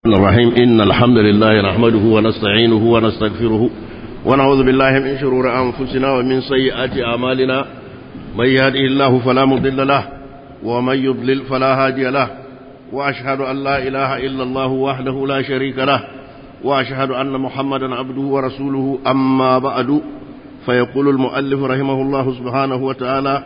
الرحيم إن الحمد لله نحمده ونستعينه ونستغفره ونعوذ بالله من شرور أنفسنا ومن سيئات أعمالنا من يهده الله فلا مضل له ومن يضلل فلا هادي له وأشهد أن لا إله إلا الله وحده لا شريك له وأشهد أن محمدا عبده ورسوله أما بعد فيقول المؤلف رحمه الله سبحانه وتعالى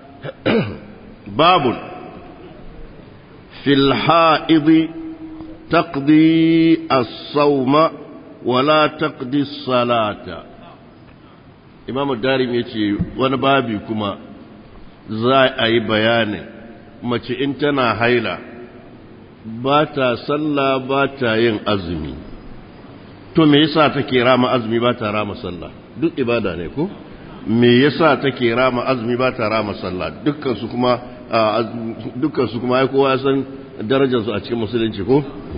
باب في الحائض تقضي الصوم ولا تقضي الصلاة إمام الدارم يتي وانا بابي كما زي أي بيان ما انتنا هيلا باتا صلى باتا ين أزمي to me yasa take rama azumi ba ta rama sallah duk ibada ne ko me yasa take rama azumi ba ta rama sallah dukkan su kuma dukkan su kuma ai kowa ya san darajar su a cikin musulunci ko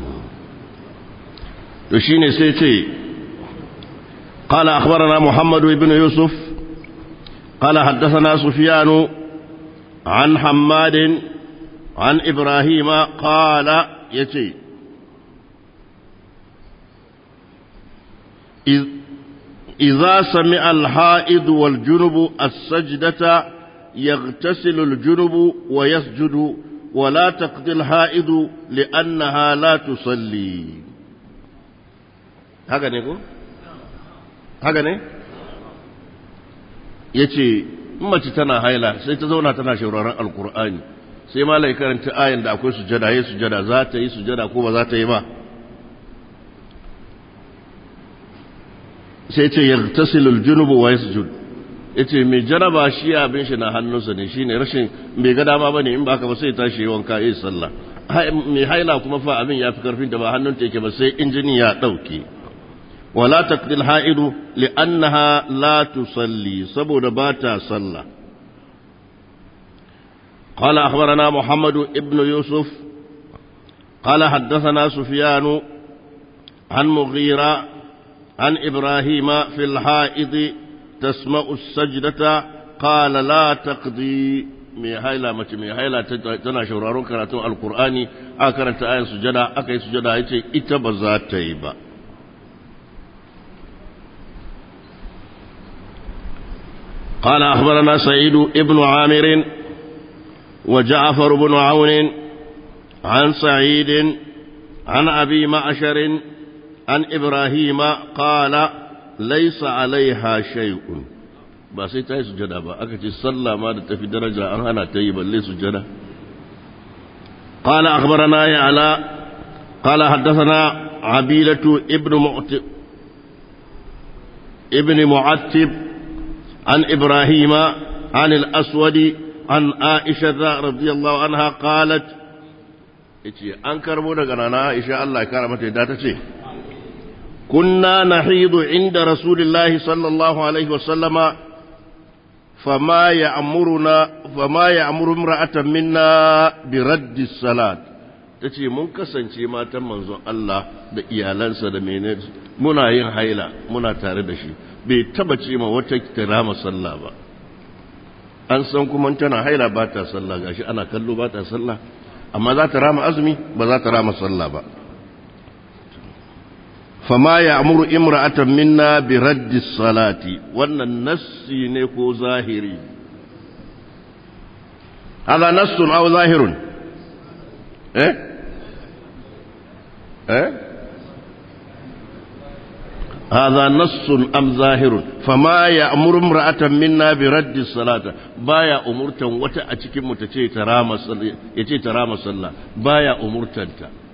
to shine sai ce قال أخبرنا محمد بن يوسف قال حدثنا سفيان عن حماد عن إبراهيم قال يتي إذا سمع الحائض والجنب السجدة يغتسل الجنب ويسجد ولا تقضي الحائض لأنها لا تصلي haka ne ko? haka ne? ya ce mace tana haila sai ta zauna tana shauraron alkur'ani sai malai karanta ayin da akwai sujada ya sujada za ta yi sujada ko ba za ta yi ba sai ce yartasilul junubu wa yasjud yace mai jaraba shi abin shi na hannunsa ne shine rashin mai ga dama bane in ba haka ba sai tashi yi wanka yi sallah mai haila kuma fa abin yafi karfin da ba hannunta yake ba sai injini ya dauke wala taqdil haidu li'annaha la tusalli saboda ba ta sallah قال أخبرنا محمد ابن يوسف قال حدثنا سفيان عن مغيرة عن إبراهيم في الحائض تسمع السجدة قال لا تقضي mai haila mace mai haila tana shauraron karatun alkur'ani a karanta ayan sujada aka yi sujada ya ce ita ba za ta yi ba قال أخبرنا سعيد ابن عامر وجعفر بن عون عن سعيد عن أبي معشر عن إبراهيم قال ليس عليها شيء ba sai ta yi sujada ba aka ce sallah ma da tafi daraja an hana ta yi balle sujada قال أخبرنا يعلى قال حدثنا عبيلة ابن معتب ابن معتب عن إبراهيم عن الأسود عن عائشة رضي الله عنها قالت أنكر مودغنا عائشة الله كرمته داتتي كنا نحيض عند رسول الله صلى الله عليه وسلم فما يأمرنا فما يأمر امرأة منا برد الصلاة tace mun kasance matan manzon Allah da iyalansa da menene muna yin haila muna tare da shi bai taba ce ma wata kirama sallah ba an san kuma tana haila ba ta sallah gashi ana kallo ba ta sallah amma za ta rama azumi ba za ta rama sallah ba فما يأمر امرأة منا برد الصلاة وأن النس نكو ظاهري هذا نص أو ظاهر إيه إيه هذا نص أم ظاهر فما يأمر امرأة منا برد الصلاة بايا أمرتا وتا أتكي متتي ترام صلى يتي ترام صلى بايا أمرتا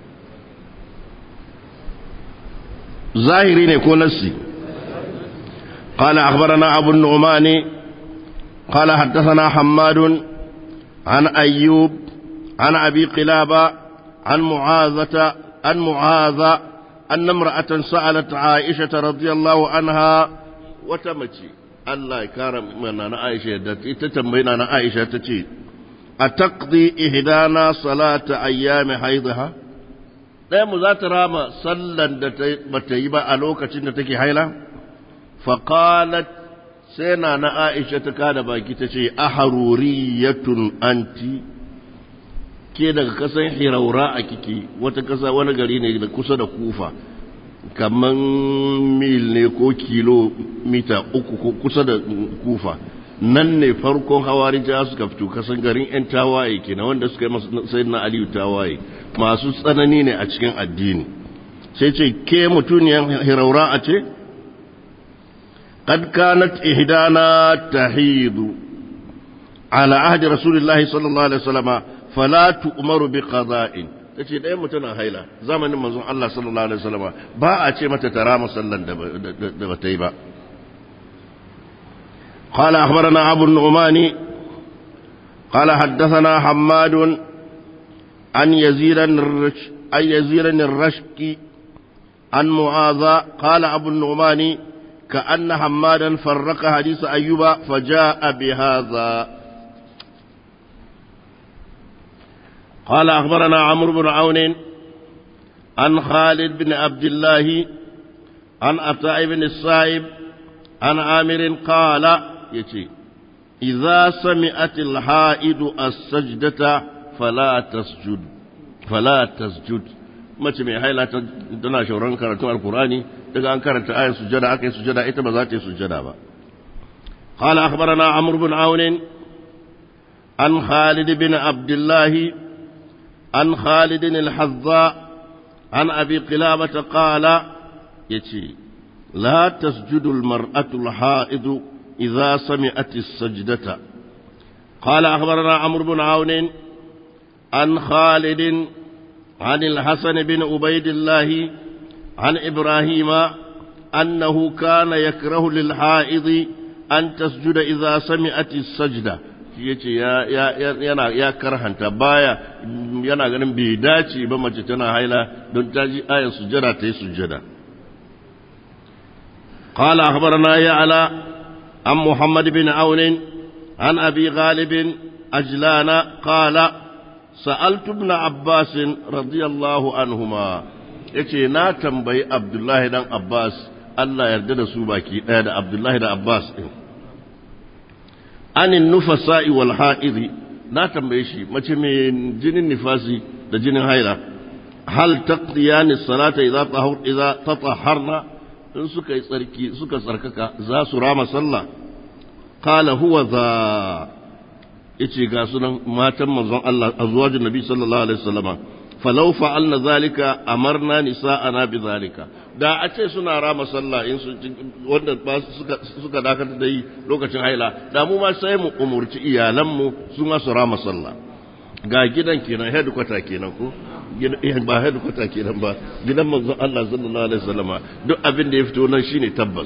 ظاهري نكون نسي قال أخبرنا أبو النعمان قال حدثنا حماد عن أيوب عن أبي قلابة عن معاذة عن معاذ أن امرأة سألت عائشة رضي الله عنها وتمشي الله كرم من أنا عائشة تتمين أنا عائشة تتي أتقضي إهدانا صلاة أيام حيضها ɗaya mu za ta rama sallan da ba ta yi ba a lokacin da take haila? faƙalat sai na na aisha ta kada baki ta ce a haruriyatun anti ke daga kasan hiraura a kiki wata kasa wani gari ne da kusa da kufa kaman mil ne ko kilomita uku ko kusa da kufa nan ne farkon hawarija suka fito kasan garin 'yan tawaye kenan wanda suka yi sai na aliyu tawaye masu tsanani ne a cikin addini sai ce ke mutuniyar hiraura a ce قد كانت إهدانا تحيض على عهد رسول الله صلى الله عليه وسلم فلا تؤمر بقضاء tace ɗaya mutum na haila zamanin manzon Allah sallallahu alaihi wasallam ba a ce mata tara musallan da ba ta yi ba قال أخبرنا أبو النعمان قال حدثنا حماد عن يزيد الرش أن يزيد الرشك عن معاذ قال أبو النعمان كأن حمادا فرق حديث أيوب فجاء بهذا قال أخبرنا عمرو بن عون عن خالد بن عبد الله عن عطاء بن الصائب عن عامر قال يتي إذا سمعت الحائد السجدة فلا تسجد فلا تسجد mace mai haila tana shauran karatun alkurani daga an karanta ayar sujada aka yi sujada ita ba za ta yi sujada ba قال أخبرنا عمرو بن عون عن خالد بن عبد الله عن خالد الحذاء عن أبي قلابة قال يتي لا تسجد المرأة الحائض إذا سمعت السجدة قال أخبرنا عمرو بن عون عن خالد عن الحسن بن عبيد الله عن إبراهيم أنه كان يكره للحائض أن تسجد إذا سمعت السجدة yace ya yana ya karhanta baya yana ganin bai dace ba mace tana haila don ta ji ayar sujjada ta yi sujjada قال أخبرنا يعلى عن محمد بن عون عن أبي غالب أجلان قال سألت ابن عباس رضي الله عنهما yace na tambayi Abdullahi dan Abbas Allah yarda da su baki ɗaya da Abdullahi da Abbas ɗin anin nufasa'i wal ha'iri na tambaye shi mace mai jinin nifasi da jinin haila hal taqdiyani salata idza tahur idza tatahharna in suka yi tsarki suka tsarkaka za su rama sallah qala huwa za yace ga sunan matan manzon Allah azwajin nabi sallallahu alaihi wasallama falau fa'alna zalika amarna nisa'ana bi zalika da a ce suna rama sallah in su wanda ba suka suka dakatar da yi lokacin haila da mu ma sai mu umurci iyalan mu su ma su rama sallah ga gidan kenan headquarter kenan ko ba headquarter kenan ba gidan manzon Allah sallallahu alaihi wasallama duk abin da ya fito nan shine tabbas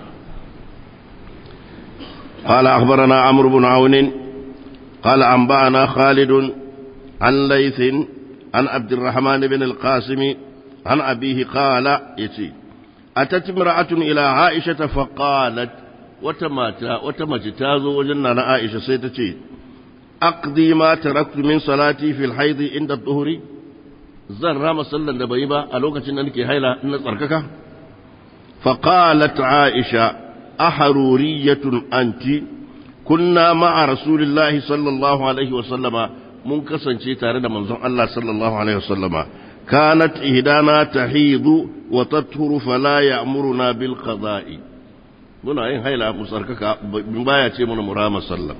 قال أخبرنا عمرو بن عون قال أنبأنا خالد عن ليث عن عبد الرحمن بن القاسم عن أبيه قال يتي أتت امرأة إلى عائشة فقالت وتماتا وتمتتازو وجننا عائشة سيتتي أقضي ما تركت من صلاتي في الحيض عند الظهر zan rama sallan da bai ba a lokacin da nake haila na tsarkaka faqalat aisha aharuriyatun anti kunna ma'a rasulillahi sallallahu alaihi wa sallama mun kasance tare da manzon Allah sallallahu alaihi wa sallama kanat ihdana tahidu wa tathuru fala ya'muruna bil qada'i muna yin haila mu tsarkaka baya ce mana murama sallan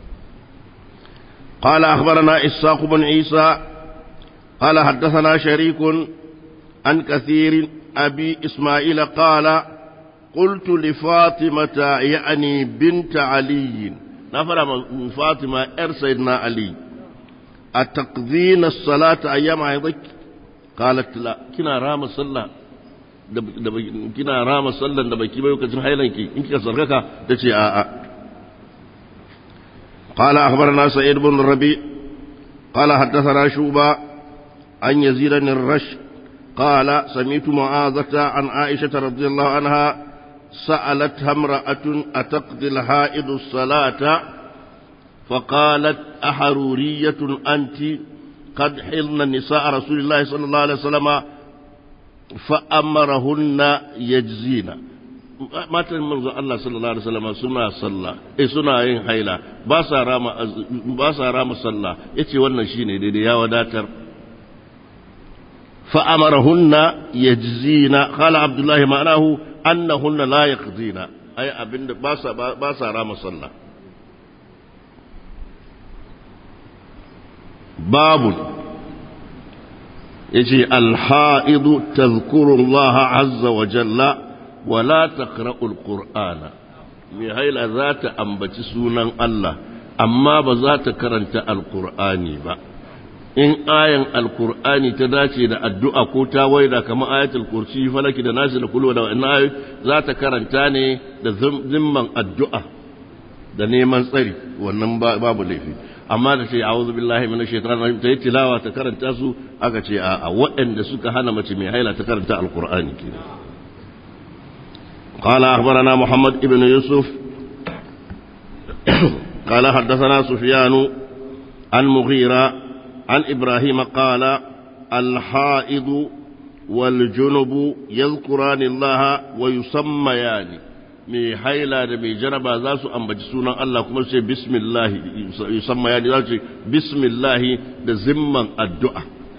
قال أخبرنا إساق بن عيسى قال حدثنا شريك عن كثير أبي إسماعيل قال قلت لفاطمة يعني بنت علي نفر فاطمة إر سيدنا علي أتقضين الصلاة أيام عيضك قالت لا كنا رام صلى kina rama sallan da baki bai lokacin hailanki in kika sarkaka ta ce a'a قال أخبرنا سعيد بن الربيع قال حدثنا شوبة عن يزيد بن الرش قال سمعت معاذة عن عائشة رضي الله عنها سألتها امرأة أتقضي الحائض الصلاة فقالت أحرورية أنت قد حلن نساء رسول الله صلى الله عليه وسلم فأمرهن يجزين matan manzo Allah sallallahu alaihi wasallam suna sallah eh suna yin haila ba sa rama ba sa rama sallah yace wannan shine daidai ya wadatar fa amarahunna yajzina qala abdullah ma'anahu annahunna la yaqdina ai abinda ba sa ba sa rama sallah babu yace al-ha'idu tadhkuru Allah azza wa jalla wala taqra'ul qur'ana mai haila za ta ambaci sunan Allah amma ba za ta karanta alqur'ani ba in ayan alqur'ani ta dace da addu'a ko ta waida kamar ayatul kursi falaki da nasi da kullu da wannan ayoyi za ta karanta ne da zimman addu'a da neman tsari wannan babu laifi amma da ce a'udhu billahi minash shaitanir rajim ta yi tilawa ta karanta su aka ce a waɗanda suka hana mace mai haila ta karanta alqur'ani kenan قال أخبرنا محمد بن يوسف قال حدثنا سفيان عن مغيرة عن إبراهيم قال الحائض والجنب يذكران الله ويسميان mai haila da mai jaraba za su ambaci sunan Allah kuma su ce bismillahi yusamma ya za su ce bismillahi da zimman addu'a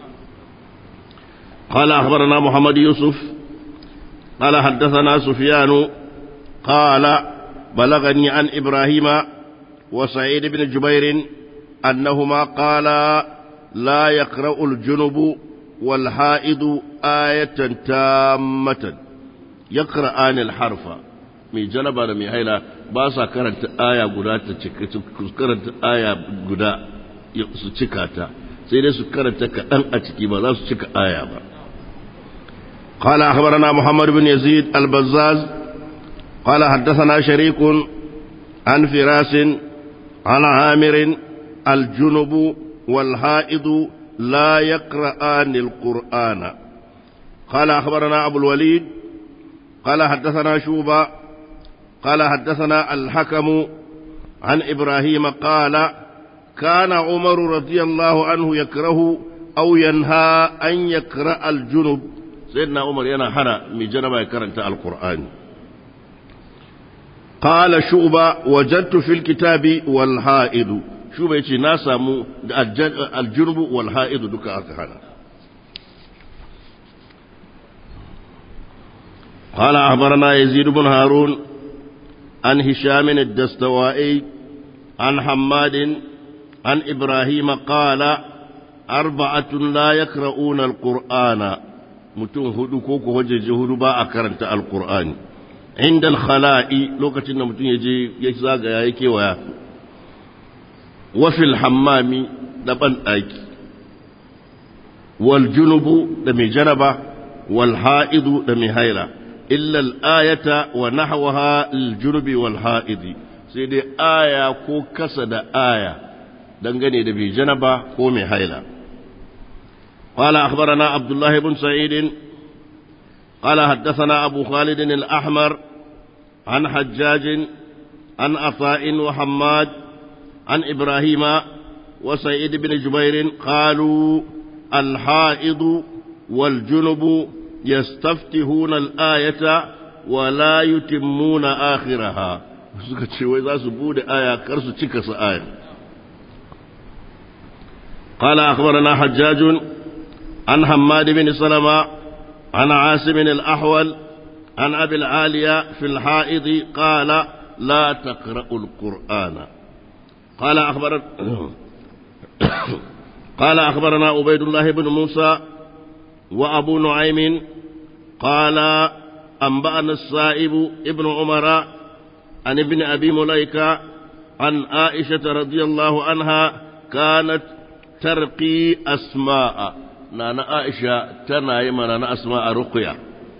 قال أخبرنا محمد يوسف قال حدثنا سفيان قال بلغني عن إبراهيم وسعيد بن جبير أنهما قالا لا يقرأ الجنب والحائض آية تامة يقرأان الحرف mai janaba da mai haila ba sa karanta aya guda ta cika karanta aya guda su cika ta sai dai su karanta kaɗan a ciki ba za su cika aya ba قال أخبرنا محمد بن يزيد البزاز قال حدثنا شريك عن فراس عن عامر الجنب والحائض لا يقرآن القرآن قال أخبرنا أبو الوليد قال حدثنا شوبة قال حدثنا الحكم عن إبراهيم قال كان عمر رضي الله عنه يكره أو ينهى أن يقرأ الجنب سيدنا عمر ينا حنا من جنب يكرنت القرآن قال شوبة وجدت في الكتاب والحائض شوبة يتي ناسا الجنب والحائض دكا أكهنا قال أخبرنا يزيد بن هارون عن هشام الدستوائي عن حماد عن إبراهيم قال أربعة لا يقرؤون القرآن متون هدو كوكو وجه هدو با أكرنت القرآن عند الخلاء لوكة متون يجي يزاق يايكي ويا وفي الحمام دبن أيكي والجنب دمي جنبة والحائض دمي هيلة إلا الآية ونحوها الجنب والحائض سيدي آية كو كسد آية دنغني دبي جنبة كو هيلة قال أخبرنا عبد الله بن سعيد قال حدثنا أبو خالد الأحمر عن حجاج عن عطاء وحماد عن إبراهيم وسعيد بن جبير قالوا الحائض والجنب يستفتحون الآية ولا يتمون آخرها suka ce wai za su bude aya kar su cika su aya قال أخبرنا حجاج عن حماد بن سلمة عن عاصم الأحول عن أبي العالية في الحائض قال لا تقرأ القرآن قال أخبر قال أخبرنا عبيد الله بن موسى وأبو نعيم قال أنبأنا السائب ابن عمر عن ابن أبي مليكة عن عائشة رضي الله عنها كانت ترقي أسماء نانا عائشة تنايم نانا أسماء رقية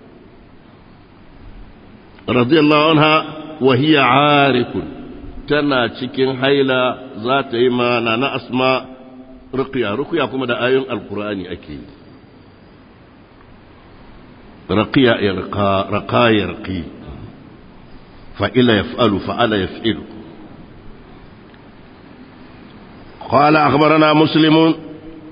رضي الله عنها وهي عارك تنا cikin haila za ta yi ma nana asma ruqya ruqya kuma da ayoyin alqur'ani ake yi رقي يرقى رقى يرقي فإلا يفعل فعل يفعل قال أخبرنا مسلم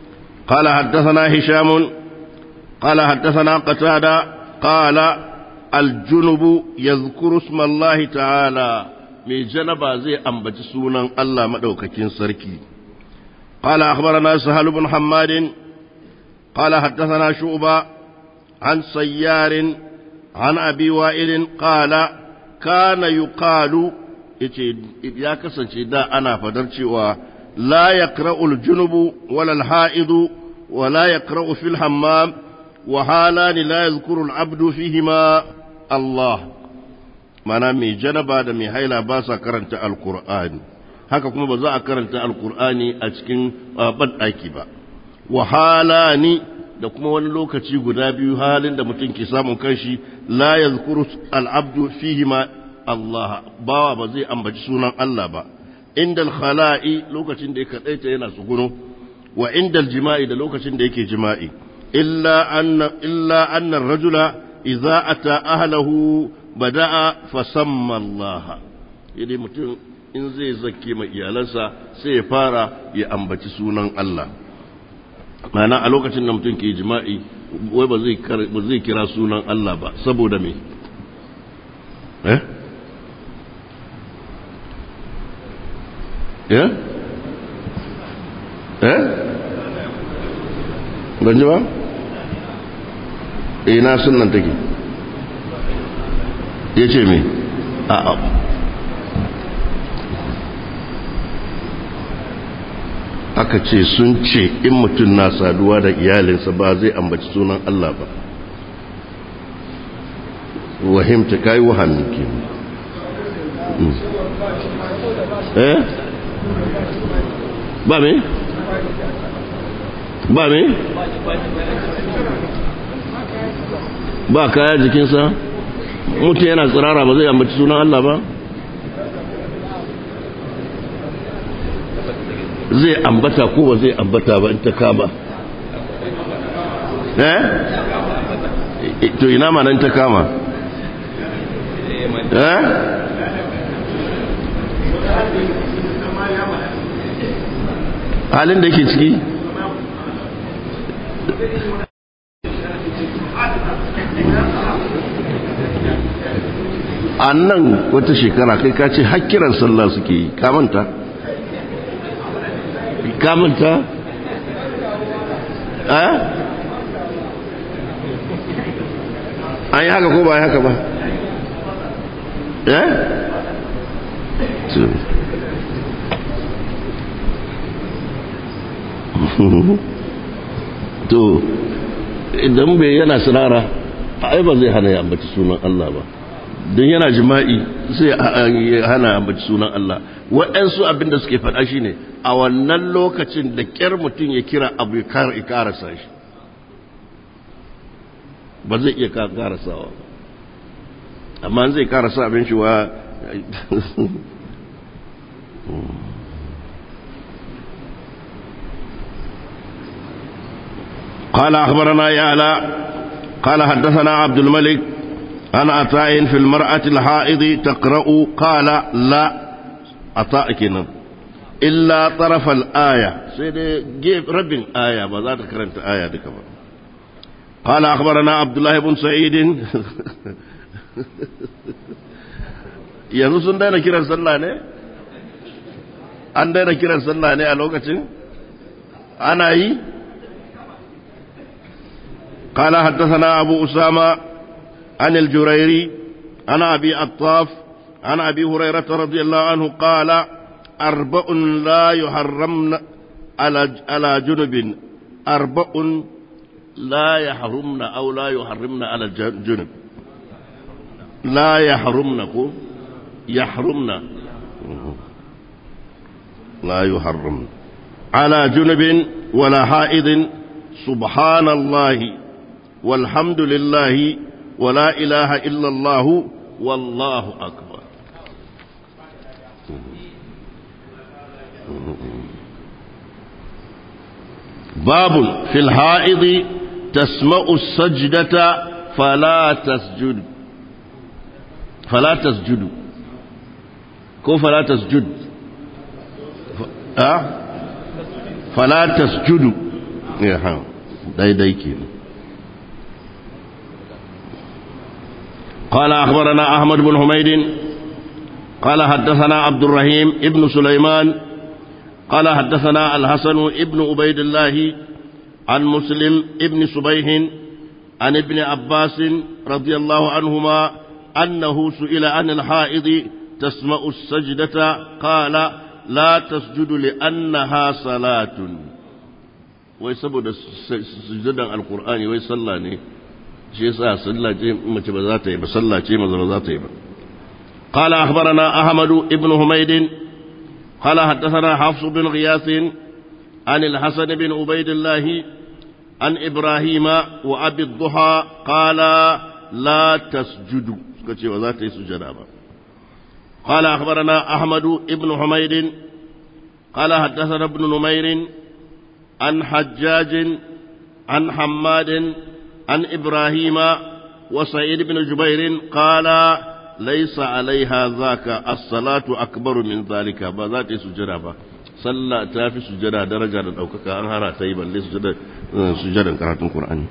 قال حدثنا هشام قال حدثنا قتادة قال الجنب يذكر اسم الله تعالى من جنب زي أنبت سونا الله مدوككين سركي قال أخبرنا سهل بن حماد قال حدثنا شعبة عن سيار عن أبي وائل قال كان يقال يا كسن دا أنا فدرتي لا يقرأ الجنب ولا الحائض ولا يقرأ في الحمام وحالان لا يذكر العبد فيهما الله mana mai janaba da mai haila ba sa karanta alkur'ani haka kuma ba za a karanta alkur'ani a cikin banɗaki ba wahala ni da kuma wani lokaci guda biyu halin da mutum ke samun kanshi la yazkuru al'abdu fihi ma Allah bawa ba zai ambaci sunan Allah ba indal khala'i lokacin da ya kadaita yana tsuguno wa indal jima'i da lokacin da yake jima'i illa anna illa anna ar-rajula idza ata ahlahu bada'a fasamma Allah yadda mutum in zai zake mai iyalansa sai ya fara ya ambaci sunan Allah mana a lokacin da mutum ke jima'i wai ba zai kira sunan Allah ba saboda me eh eh eh ban ji ba ina sunan take ya ce me a aka ce sun ce in mutum na saduwa da iyalinsa ba zai ambaci sunan Allah ba wahimta kai wahamin ke eh ba me ba me ba kaya jikinsa mutum yana tsirara ba zai ambaci sunan Allah ba zai ambata ko ba zai ambata ba in ta kama eh to ina ma nan ta kama eh halin da ke ciki a nan wata shekara kai ka ce hakkiran sallah suke yi kamanta kamanta a an yi haka ko ba yi haka ba eh to idan bai yana sinara ai ba zai hana ya ambaci sunan Allah ba don yana jima'i sai hana ambaci sunan Allah waɗansu abinda suke faɗa shi ne a wannan lokacin da ƙyar mutum ya kira abu ya karasa shi ba zai iya karasawa amma zai karasa abin shi wa قال أخبرنا يعلى قال حدثنا عبد الملك عن عطاء في المرأة الحائض تقرأ قال لا عطاء كنا إلا طرف الآية سيدي جيب رب آية ما كرنت آية دي كمان قال أخبرنا عبد الله بن سعيد yanzu sun daina kiran sallah ne an daina kiran sallah ne a lokacin ana yi قال حدثنا أبو أسامة عن الجريري عن أبي عطاف عن أبي هريرة رضي الله عنه قال أربع لا يحرمن على على جنب أربع لا يحرمن أو لا يحرمن على الجنب لا يحرمن يحرمن لا يحرمن على جنب ولا حائض سبحان الله والحمد لله ولا إله إلا الله والله أكبر باب في الحائض تسمع السجدة فلا تسجد فلا تسجد كو فلا تسجد أه؟ فلا تسجد يا داي داي كده قال أخبرنا أحمد بن حميد قال حدثنا عبد الرحيم ابن سليمان قال حدثنا الحسن ابن عبيد الله عن مسلم ابن صبيح عن ابن عباس رضي الله عنهما أنه سئل عن الحائض تسمع السجدة قال لا تسجد لأنها صلاة ويسبب سجدا القرآن ويصلى shi yasa sallah ce mace ba za ta yi ba sallah ce maza ba za ta yi ba قال أخبرنا أحمد بن حميد قال حدثنا حفص بن غياث عن الحسن بن عبيد الله عن إبراهيم وأبي الضحى قال لا تسجدوا سكتي وذات سجدا قال أخبرنا أحمد بن حميد قال حدثنا ابن نمير عن حجاج عن حماد عن إبراهيم وسعيد بن جبير قال ليس عليها ذاك الصلاة أكبر من ذلك بذات سجدا با صلى تافي سجدا درجة دوكك أن هرا تيبا لسجدا سجدا قراءة القرآن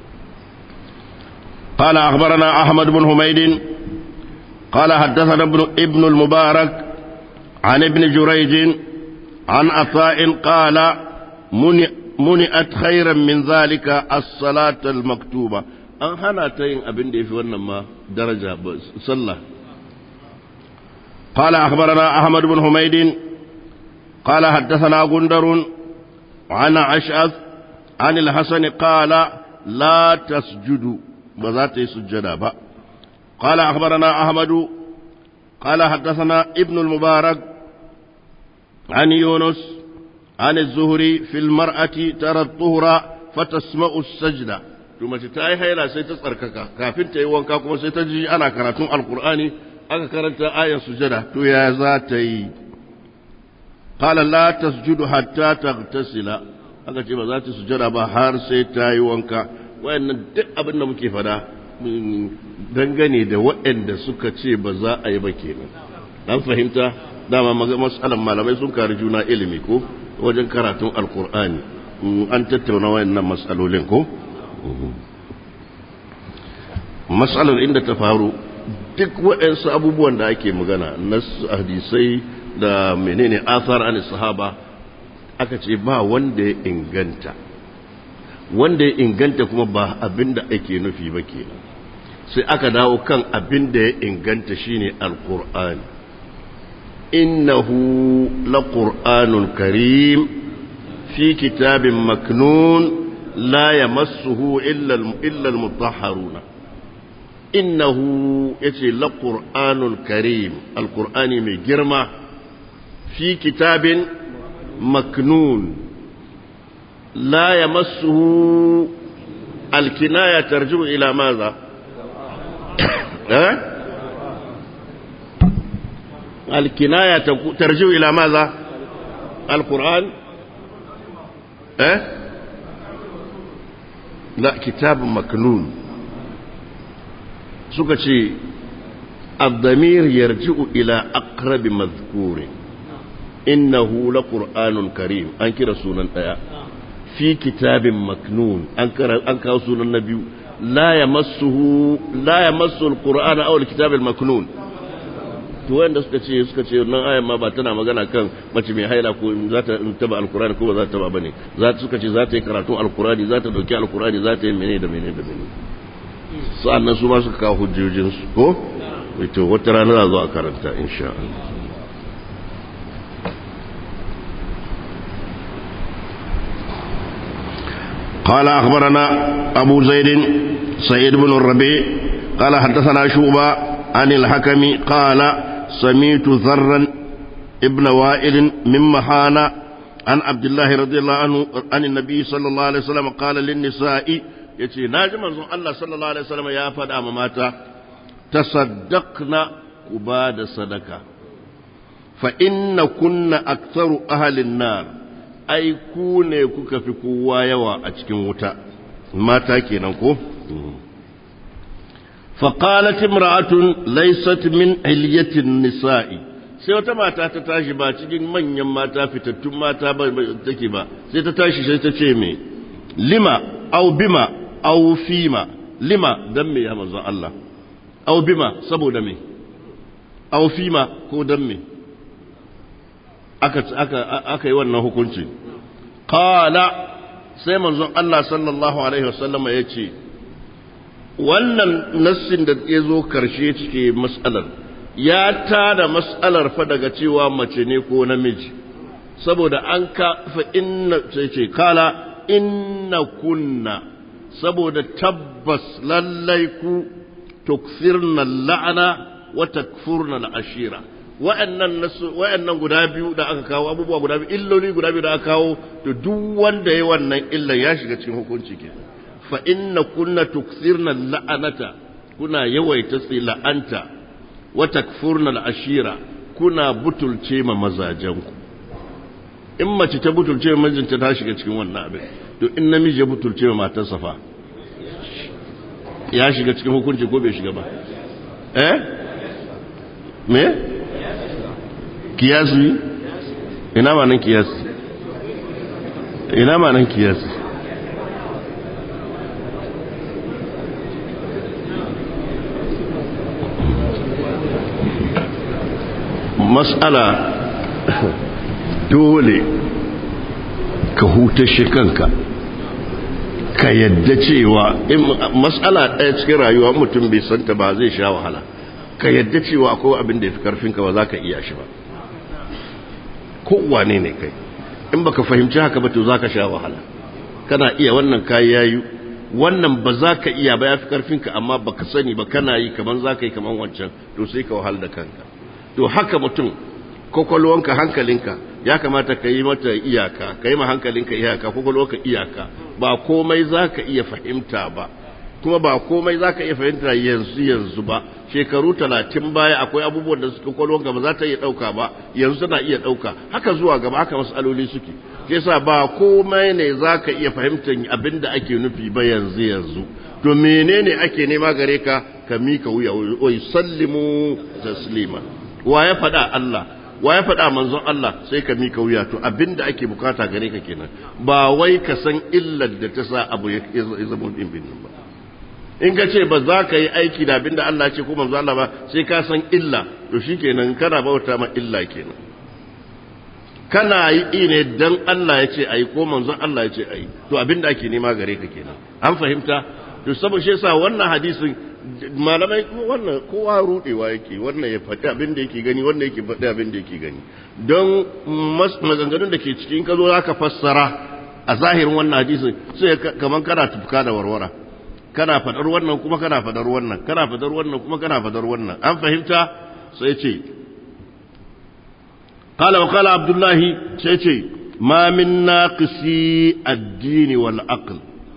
قال أخبرنا أحمد بن حميد قال حدثنا ابن, ابن المبارك عن ابن جريج عن عطاء قال منع muni'at khairan min zalika as-salata al-maktuba an hana ta yin abin da yafi wannan ma daraja sallah قال أخبرنا أحمد بن حميد قال حدثنا غندر عن أشعث عن الحسن قال لا تسجدوا بذات سجدا با قال أخبرنا أحمد قال حدثنا ابن المبارك عن يونس عن الزهري في المرأة ترى الطهر فتسمع السجدة ثم تتاي هيلا سي تسركك كافين تاي وانكا كما سي تجي انا كراتون القرآن aka karanta ayar sujada to ya za ta yi qala la tasjudu hatta taghtasila aka ce ba za ta sujada ba har sai ta yi wanka wayannan duk abin da muke fada dangane da waɗanda suka ce ba za a yi ba kenan dan fahimta dama masalan malamai sun kari juna ilimi ko wajen karatun alkur'ani an tattauna wayannan matsalolin ko matsalar inda ta faru duk waɗansu abubuwan da ake magana na hadisai da menene athar an sahaba aka ce ba wanda ya inganta wanda ya inganta kuma ba abin da ake nufi ba kenan sai aka dawo kan abin da ya inganta shine alkur'ani innahu laqur'anun karim fi kitabin maknun la yamassuhu illa illa almutahharuna innahu yace laqur'anun karim alqur'ani mai girma fi kitabin maknun la yamassuhu alkinaya tarji'u ila madha eh الكناية ترجع إلى ماذا القرآن أه؟ لا كتاب مكنون سكتي الضمير يرجع إلى أقرب مذكور إنه لقرآن كريم أنكر سنة آية في كتاب مكنون أنكر أنكر سنة النبي لا يمسه لا يمس القرآن أو الكتاب المكنون to wanda suka ce suka ce nan ayan ma ba tana magana kan mace mai haila ko za ta taba alkurani ko ba za ta taba bane za ta suka ce za ta yi karatun alkurani za ta dauki alkurani za ta yi menene da menene da menene sa'annan su ma suka kawo hujjojin su ko to wata rana za zo a karanta insha Allah قال أخبرنا أبو زيد سيد بن الربيع قال حدثنا شوبة عن الحكم قال سميت ذرا ابن وائل من محانة عن عبد الله رضي الله عنه عن النبي صلى الله عليه وسلم قال للنساء يتي ناجم الله صلى الله عليه وسلم يا فدا ماتا تصدقنا كباد صدقة فإن كنا أكثر أهل النار أي كوني كوكا في كوا يوا أتكين وتا ماتا كينانكو فقالت امرأة ليست من علية النساء sai wata mata ta tashi ba cikin manyan mata fitattun mata ba take ba sai ta tashi sai ta ce me lima au bima au fima lima dan me ya manzo Allah aw bima saboda me aw fima ko dan me aka aka aka yi wannan hukunci qala sai manzon Allah sallallahu alaihi wasallama yace wannan nassin da ya zo karshe cike mas'alar ya tada mas'alar fa daga cewa mace ne ko namiji saboda an ka fa inna sai ce kala inna kunna saboda tabbas lallai ku tukfirna la'ana wa takfurna al'ashira wa'annan nasu wa'annan guda biyu da aka kawo abubuwa guda biyu illoli guda biyu da aka kawo to duk wanda ya wannan illa ya shiga cikin hukunci ke fa inna kunna tukfirna la'anata kuna yawaita sai la'anta wa takfurna al'ashira kuna butulce ma mazajenku in mace ta butulce ma mijinta ta shiga cikin wannan abin to in namiji ya butulce ma matarsa fa ya shiga cikin hukunci ko bai shiga ba eh me kiyasi ina ma nan kiyasi ina ma nan kiyasi mas'ala dole ka hutashe kanka ka yadda cewa matsala ɗaya cikin rayuwa mutum bai santa ba zai sha wahala ka yadda cewa akwai abin da ya fi karfinka ba za ka iya shi ba kowane ne kai in baka fahimci haka ba to za ka sha wahala kana iya wannan kayi yayu wannan ba za ka iya ba ya fi karfinka amma baka sani ba kana yi kaman za ka yi kaman wancan to sai ka wahala da kanka to haka mutum kwakwalwanka hankalinka ya kamata ka yi mata iyaka ka yi ma hankalinka iyaka kwakwalwanka iyaka ba komai za ka iya fahimta ba kuma ba komai za ka iya fahimta yanzu yanzu ba shekaru talatin baya akwai abubuwan da suka kwakwalwanka ba za ta iya ɗauka ba yanzu tana iya ɗauka haka zuwa gaba haka matsaloli suke ke sa ba komai ne za ka iya fahimtar abin da ake nufi ba yanzu yanzu to menene ake nema gare ka ka mika wuya wai sallimu taslima wa ya faɗa Allah wa ya faɗa manzon Allah sai ka mika wuya to abinda ake bukata gare ka kenan ba wai ka san illar da ta sa abu ya zama bin bin ba in ka ce ba za ka yi aiki da abinda Allah ce ko manzon Allah ba sai ka san illa to shikenan kana bauta ma illa kenan kana yi ne dan Allah ya ce ayi ko manzon Allah ya ce ayi to abinda ake nema gare ka kenan an fahimta to saboda shi yasa wannan hadisin malamai wannan kowa rudewa yake wannan ya faɗi abin da yake gani wannan yake faɗi abin da yake gani don maganganun da ke cikin ka zo za ka fassara a zahirin wannan hadisi sai kamar kana tufka da warwara kana faɗar wannan kuma kana faɗar wannan kana faɗar wannan kuma kana faɗar wannan an fahimta sai ce قال وقال عبد الله سيتي ما من ناقصي الدين والعقل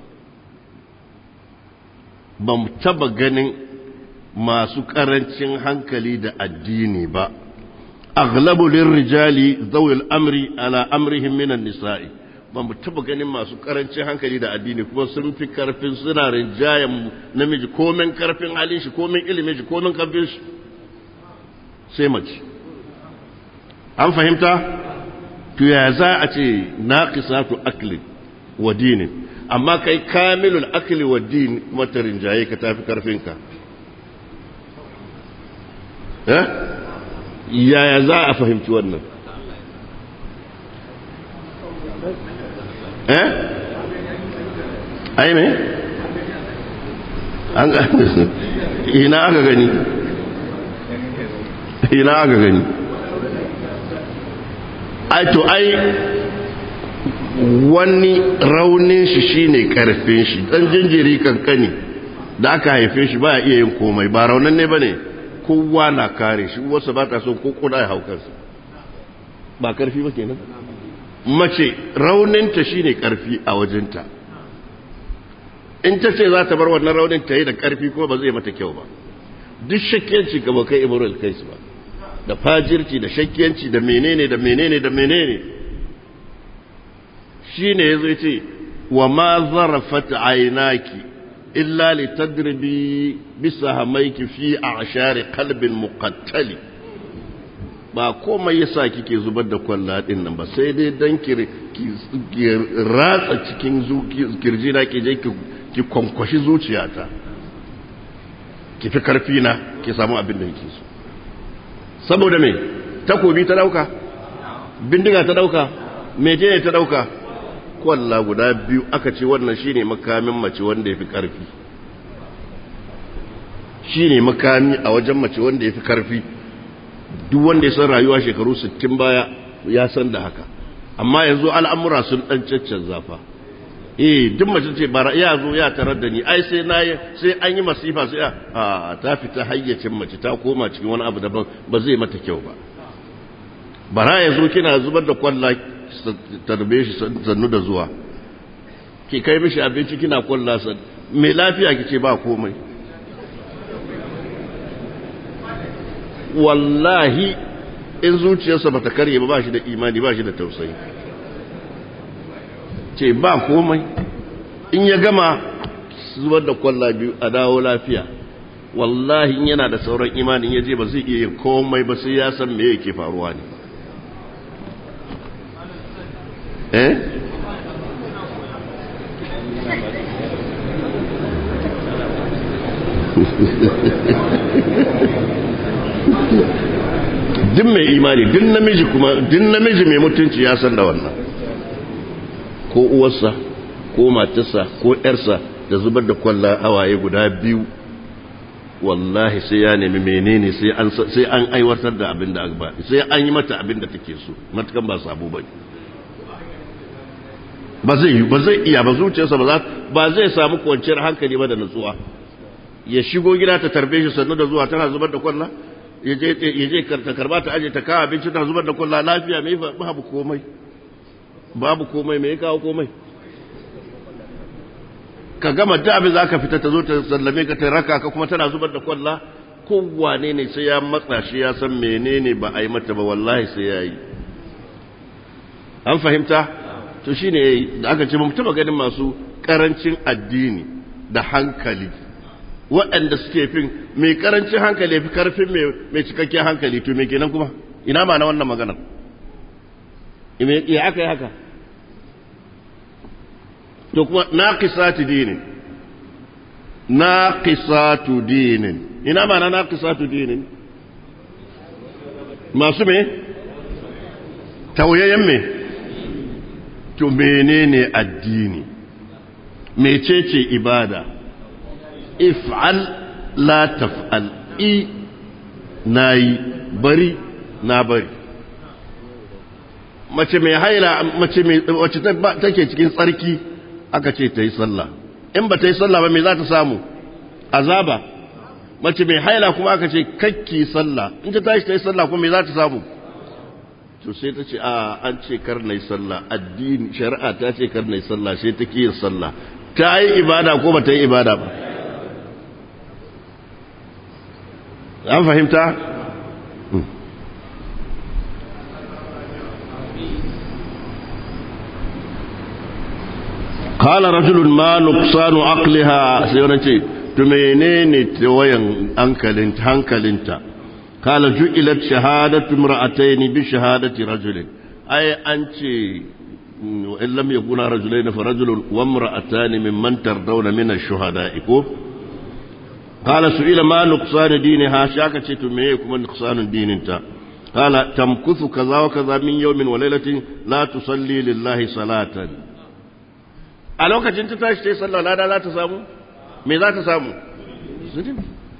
ba mu taba ganin masu ƙarancin hankali da addini ba aghlabu lirrijali zawil amri ala amrihim minan nisa'i ba mu taba ganin masu ƙarancin hankali da addini kuma sun fi karfin suna rinjayen namiji komen karfin halin shi komen ilimin shi komen karfin shi sai mace an fahimta to ya za a ce naqisatu akli wa dinin amma kai kamilul akli wa din mata rinjaye ka tafi karfinka eh yaya za a fahimci wannan eh ai me an ga ina aka gani ina aka gani ai to ai wani raunin shi shine karfin shi dan jinjiri kankani da aka haife shi baya iya yin komai ba raunan ne bane kowa na kare shi wasu ba ta so ko koda ya haukarsa ba karfi ba kenan mace rauninta shine karfi a wajenta in ta ce za ta bar wannan raunin ta yi da karfi kuma ba zai mata kyau ba duk shakkiyanci ga bakai ibrahim kais ba da fajirci da shakkiyanci da menene da menene da menene shine yazo ce wa ma zarafat aynaki illa litadribi bisahamaiki fi a'shari qalbin muqattali ba komai yasa kike zubar da kwalla din nan ba sai dai dan ki ratsa cikin kirji na ki je ki kwankwashi zuciyata ki fi karfi na ki samu abin da yake so saboda me takobi ta dauka bindiga ta dauka mejene ta dauka kwalla guda biyu aka ce wannan shine makamin mace wanda yafi karfi shine makami a wajen mace wanda yafi karfi duk wanda ya san rayuwa shekaru 60 baya ya san da haka amma yanzu al'amura sun dan caccan zafa eh duk mace ce bara ya zo ya tarar da ni ai sai na sai an yi masifa sai a ta fita hayyacin mace ta koma cikin wani abu daban ba zai mata kyau ba bara ya zo kina zubar da kwalla tarbe shi sannu da zuwa ki kai mishi abinci kina kwalla san mai lafiya ki ce ba komai wallahi in zuciyarsa bata karye ba ba shi da imani ba shi da tausayi ce ba komai in ya gama zubar da kwalla biyu a dawo lafiya wallahi in yana da sauran imanin ya je ba zai iya yin komai ba sai ya san me yake faruwa ne eh duk mai imani duk namiji kuma duk namiji mai mutunci ya san da wannan ko uwarsa ko matarsa ko ƴarsa da zubar da kwalla hawaye guda biyu wallahi sai ya nemi menene sai an sai an aiwatar da abin da aka ba sai an yi mata abin da take so matakan ba sabo bane ba zai ba zai iya ba zuciyarsa ba za ba zai samu kwanciyar hankali ba da nutsuwa ya shigo gida ta tarbe shi sannu da zuwa tana zubar da kwalla ya je ta karba ta aje ta kawo abinci ta zubar da kwalla lafiya mai babu komai babu komai mai kawo komai ka gama da abin za ka fita ta zo ta sallame ka ta raka ka kuma tana zubar da kwalla kowane ne sai ya matsa shi ya san menene ba a yi mata ba wallahi sai ya yi an fahimta to shi ne da aka ce taba ganin masu karancin addini da hankali waɗanda suke fin mai karancin hankali fi karfin mai cikakken hankali to mai kenan kuma ina ma na wannan maganar ya aka yi haka to kuma naqisatu dinin naqisatu dinin ina ma na naqisatu dinin masu me tauyayen me to menene addini mecece ibada if'al la taf'al i nayi bari na bari mace mai haila mace mai wacce take cikin tsarki aka ce ta yi sallah in ba ta yi sallah ba me za ta samu azaba mace mai haila kuma aka ce kakki sallah in ta tashi ta yi sallah kuma me za ta samu to sai ta ce a an ce kar na yi sallah addini shari'a ta ce kar na yi sallah sai ta ki yin sallah ta yi ibada ko ba ta yi ibada ba an fahimta قال رجل ما نقصان عقلها سيونتي تمينيني توين أنكلنت هنكلنت قال جئلت شهادة امرأتين بشهادة رجل أي أنت وإن لم يكونا رجلين فرجل وامرأتان ممن ترضون من الشهداء قال سئل ما نقصان دينها شاكة تميكم نقصان دين انت قال تمكث كذا وكذا من يوم وليلة لا تصلي لله صلاة a lokacin ta tashi ta yi sallah lada za ta samu me za ta samu zunubi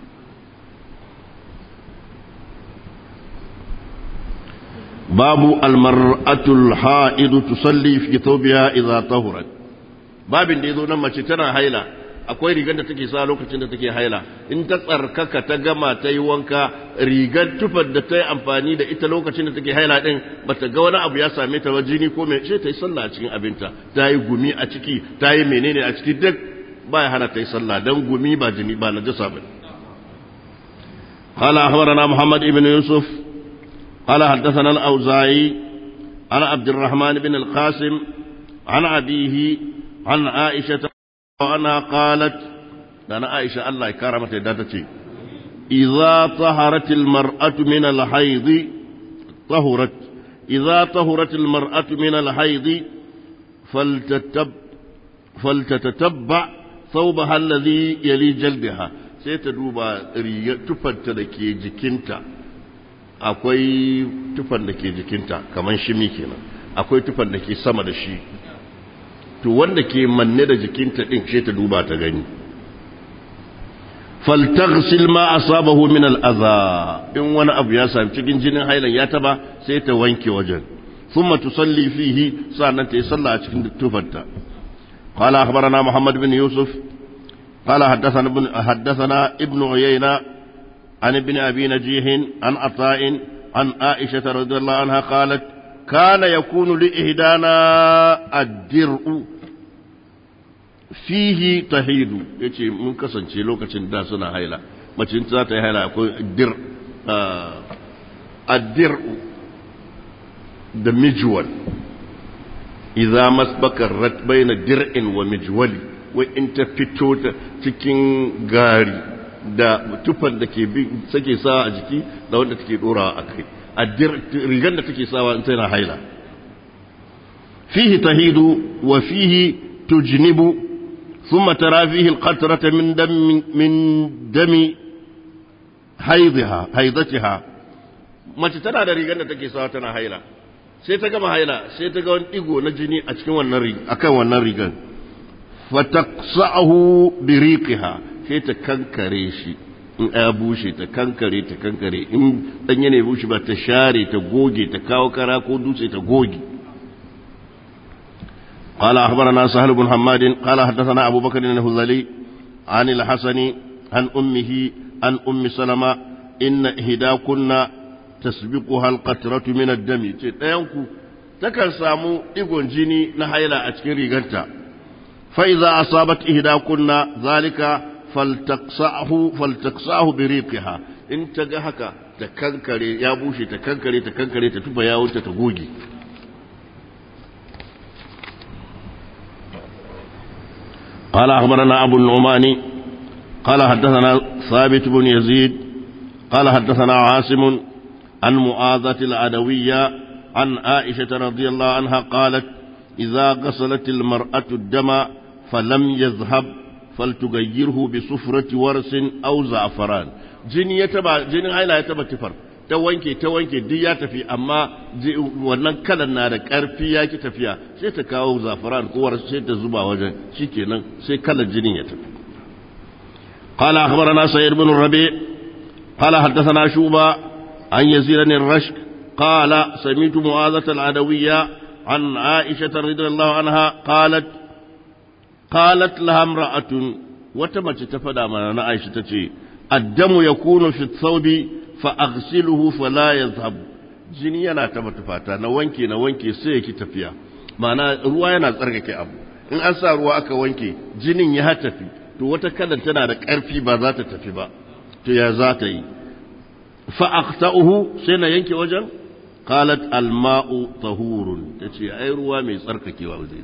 babu almar'atul ha'idu tusalli fi thawbiha idza tahurat babin da yazo nan mace tana haila akwai rigar da take sa lokacin da take haila in ta tsarkaka ta gama ta yi wanka rigar tufar da ta yi amfani da ita lokacin da take haila din bata ga wani abu ya same ta ba jini ko mai ce ta yi sallah a cikin abinta ta yi gumi a ciki ta yi menene a ciki duk ba ya hana ta yi sallah dan gumi ba jini ba najasa ba قال أخبرنا محمد بن يوسف قال حدثنا الأوزاعي عن عبد الرحمن بن القاسم عن أبيه عن عائشة وأنا قالت أنا عائشة الله كرمت داتتي إذا طهرت المرأة من الحيض طهرت إذا طهرت المرأة من الحيض فلتتب فلتتتبع ثوبها الذي يلي جلدها sai ta duba tufanta da ke jikinta akwai tufan da ke jikinta kamar shimi kenan akwai tufan da ke sama da shi to wanda ke manne da jikinta din sai ta duba ta gani faltaghsil ma asabahu min al-adha in wani abu ya sami cikin jinin hailan ya taba sai ta wanke wajen thumma tusalli fihi sannan ta yi sallah a cikin tufanta qala akhbarana muhammad bin yusuf qala haddathana ibn haddathana ibn uyayna an ibn abi najih an ata'in an aisha radhiyallahu anha qalat kana yakunu li ihdana ad-dir'u fihi tahidu yace mun kasance lokacin da suna haila mace za ta yi haila akwai dir addir da mijwal idza masbaka rat baina dir'in wa mijwali wai in ta fito ta cikin gari da tufan da ke bi sake sawa a jiki da wanda take dorawa a kai addir rigan da take sawa in tana haila fihi tahidu wa fihi tujnibu ثم ترى فيه القطرة من دم من دم حيضها حيضتها mace tana da rigar da take sawa tana haila sai ta gama haila sai ta ga wani digo na jini a cikin wannan riga akan wannan rigar fataqsa'uhu bi riqiha sai ta kankare shi in ya bushe ta kankare ta kankare in danye ne bushe ba ta share ta goge ta kawo kara ko dutse ta goge قال أخبرنا سهل بن حماد قال حدثنا أبو بكر الهذلي عن الحسن عن أمه عن أم سلمة إن إهداكن تسبقها القطرة من الدم تيانكو تكن سامو إيغون جيني نحيلا أتكري غنتا فإذا أصابت إهداكن ذلك فلتقصعه فلتقصعه بريقها إن تجهك تكنكري يا بوشي تكنكري تكنكري تتوبا يا وانت تغوجي قال أخبرنا أبو النعمان قال حدثنا ثابت بن يزيد قال حدثنا عاصم عن معاذة العدوية عن عائشة رضي الله عنها قالت إذا غسلت المرأة الدم فلم يذهب فلتغيره بصفرة ورس أو زعفران جني يتبع جني هايلا يتبع تفر ta wanke ta wanke duk ya tafi amma wannan kalan na da ƙarfi ya ki tafiya sai ta kawo zafaran ko sai ta zuba wajen shikenan sai kalan jinin ya tafi قال أخبرنا سيد بن الربيع قال حدثنا شوبة عن يزيد بن الرشك قال سمعت معاذة العدوية عن عائشة رضي الله عنها قالت قالت لها امرأة وتمت تفدى من عائشة تتي الدم يكون في الثوب فأغسله فلا يذهب jini yana taba tufata na wanke na wanke sai yake tafiya ma'ana ruwa yana tsarkake abu in an sa ruwa aka wanke jinin ya tafi to wata kalan tana da ƙarfi ba za ta tafi ba to ya za ta yi fa aqta'uhu sai na yanke wajen qalat alma'u tahurun tace ai ruwa mai tsarkakewa zai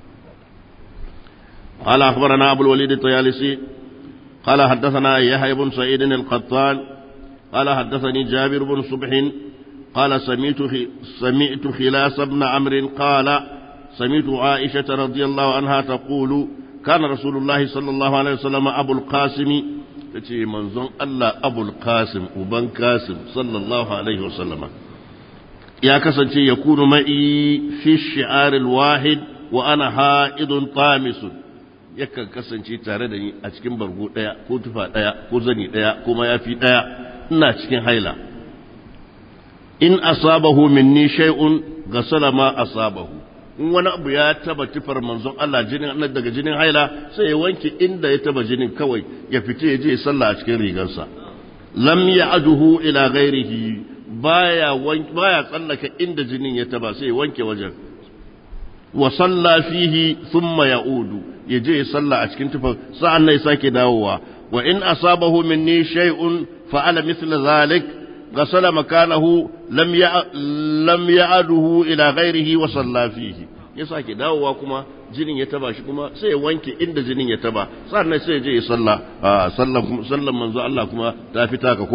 قال أخبرنا أبو الوليد الطيالسي قال حدثنا يحيى بن سعيد القطان قال حدثني جابر بن صبح قال سمعت سمعت خلاس بن عمرو قال سمعت عائشة رضي الله عنها تقول كان رسول الله صلى الله عليه وسلم أبو القاسم تتي منزون الله أبو القاسم وبن قاسم صلى الله عليه وسلم يا كسنتي يكون معي في الشعار الواحد وأنا حائض طامس yakan kasance tare da ni a cikin bargo ɗaya ko tufa ɗaya ko zani ɗaya ko mayafi ɗaya ina cikin haila in asabahu minni shay'un gasala ma asabahu in wani abu ya taba tufar manzon Allah jinin daga jinin haila sai ya wanke inda ya taba jinin kawai ya fita ya je ya sallah a cikin rigarsa lam ya'duhu ila ghairihi baya baya tsallaka inda jinin ya taba sai ya wanke wajen wa salla fihi thumma ya'udu ya je ya salla a cikin tufar sa'an nan ya sake dawowa wa in asabahu minni shay'un fa'ala mithla zalik غسل مكانه لم لم يعده الى غيره وصلى فيه ya sake dawowa kuma jinin ya taba shi kuma sai ya wanke inda jinin ya taba sannan sai ya je ya salla sallan sallan manzo Allah kuma ta fita ka ko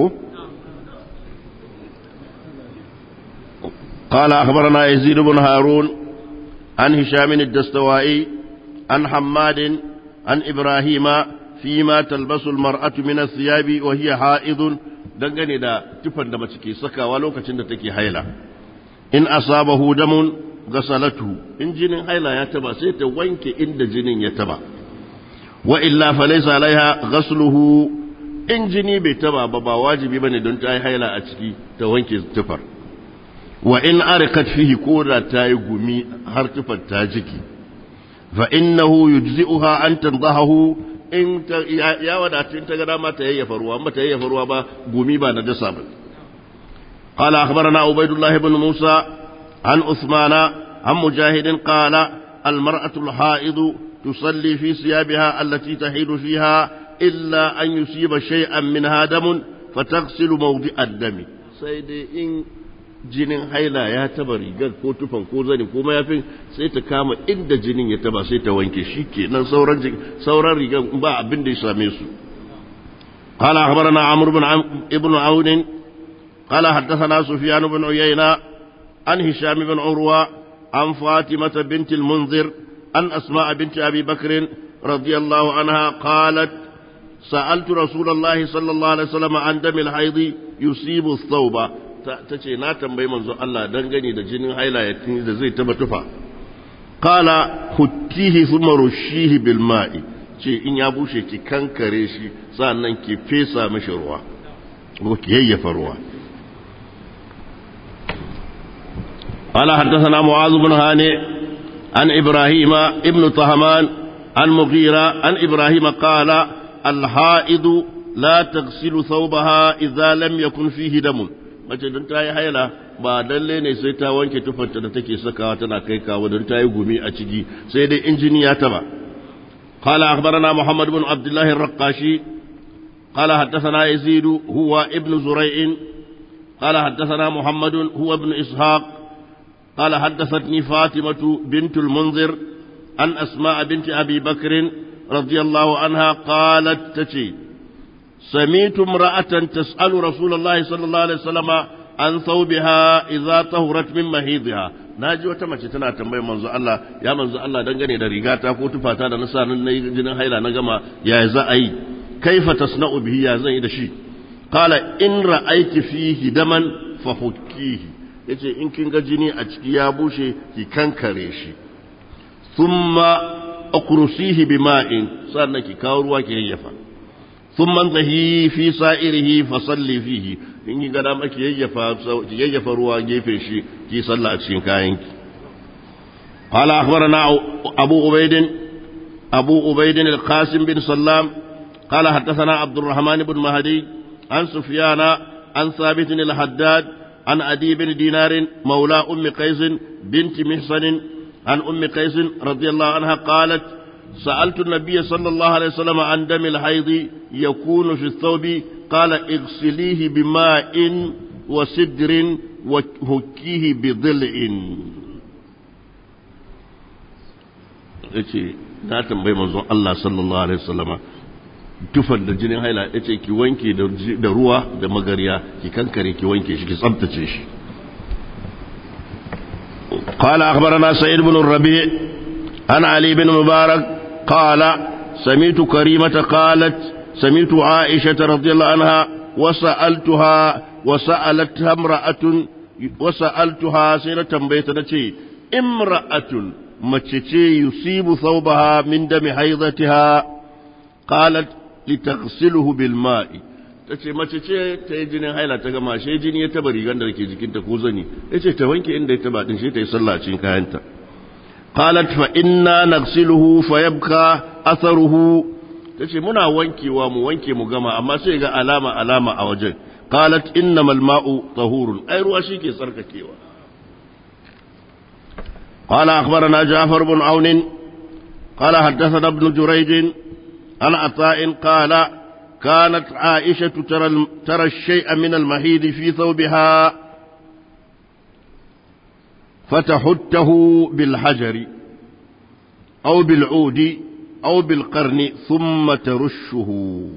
قال أخبرنا يزيد بن هارون عن هشام الدستوائي عن حماد عن إبراهيم فيما تلبس المرأة من الثياب وهي حائض dangane da tufan da mace ke sakawa lokacin da take haila in asabahu damun gasalatu in jinin haila ya taba sai ta wanke inda jinin ya taba wa illa falaysa alaiha ghasluhu in jini bai taba ba ba wajibi bane don ta yi haila a ciki ta wanke tufar wa in arikat fihi ko da ta yi gumi har tufar ta jiki fa innahu yujzi'uha an tanzahu in ta ya wadata in ta ga dama ta yayyafa ruwa amma ta yayyafa ruwa ba gumi ba na dasa ba قال أخبرنا عبيد الله بن موسى عن عثمان عن مجاهد قال المرأة الحائض تصلي في ثيابها التي تحيد فيها إلا أن يصيب شيئا منها دم فتغسل موضع الدم سيدي إن jinin haila ya taba rigar ko tufan ko zani ko mayafin sai ta kama inda jinin ya taba sai ta wanke shi kenan sauran sauran rigar ba abin da ya same su قال أخبرنا عمرو بن عم ابن عون قال حدثنا سفيان بن عيينة عن هشام بن عروة عن فاطمة بنت المنذر عن أسماء بنت أبي بكر رضي الله عنها قالت سألت رسول الله صلى الله عليه وسلم عن دم الحيض يصيب الثوب ta ce na tambayi manzo Allah dangane da jinin haila ya da zai taba tufa qala huttihi thumma rushihi bil ma'i ce in ya bushe ki kankare shi sannan ki fesa mishi ruwa ko ki yayyafa ruwa قال حدثنا معاذ بن هانئ عن إبراهيم ابن طهمان عن مغيرة عن إبراهيم قال الحائض لا تغسل ثوبها إذا لم يكن فيه دم mace don ta yi haila ba lalle ne sai ta wanke tufarta da take sakawa tana kai kawo don ta yi gumi a ciki sai dai injini ya taba قال أخبرنا محمد بن عبد الله الرقاشي قال حدثنا يزيد هو ابن زريع قال حدثنا محمد هو ابن إسحاق قال حدثتني فاطمة بنت المنذر عن أسماء بنت أبي بكر رضي الله عنها قالت تشي سميت امرأة تسأل رسول الله صلى الله عليه وسلم عن ثوبها إذا طهرت من مهيضها naji wata mace tana tambayar manzo Allah ya manzo Allah dangane da rigata ko tufata da na sa nan nayi jinin haila na gama ya za a yi kaifa tasna'u bihi ya zan yi da shi qala in ra'aiti fihi daman fa hukkihi yace in kin ga jini a ciki ya bushe ki kankare shi thumma aqrusihi bima'in sannan ki kawo ruwa ki yayyafa thumma zahi fi sa'irihi fa salli fihi in yi gada maki yayyafa ki yayyafa ruwa gefe shi ki salla a cikin kayanki قال أخبرنا أبو عبيد أبو عبيد القاسم بن سلام قال حدثنا عبد الرحمن بن مهدي عن سفيان عن ثابت الحداد عن أدي بن دينار مولى أم قيس بنت محسن عن أم قيس رضي الله عنها قالت سألت النبي صلى الله عليه وسلم عن دم الحيض يكون في الثوب قال اغسليه بماء وسدر وهكيه بضلع yace na tambayi manzon Allah sallallahu alaihi wasallama tufar da jinin haila yace ki wanke da ruwa da magariya ki kankare ki wanke shi ki tsabtace shi قال أخبرنا سعيد بن الربيع عن علي بن مبارك قال سمعت كريمة قالت سمعت عائشة رضي الله عنها وسألتها وسألتها امرأة وسألتها سيرة بيتنا امرأة متشي يصيب ثوبها من دم حيضتها قالت لتغسله بالماء tace mace ce ta yi jinin haila ta gama shi jini ya taba rigar da ke jikinta ko zani ya ce ta wanke inda ya taba din shi ta yi sallah cikin kayanta qalat fa inna naghsiluhu fa yabqa atharuhu tace muna wankewa mu wanke mu gama amma sai ga alama alama a wajen qalat innamal ma'u tahurun ai ruwa shike tsarkakewa قال أخبرنا جعفر بن عون قال حدثنا ابن جريج عن عطاء قال كانت عائشة ترى, ترى الشيء من المهيد في ثوبها فتحته بالحجر أو بالعود أو بالقرن ثم ترشه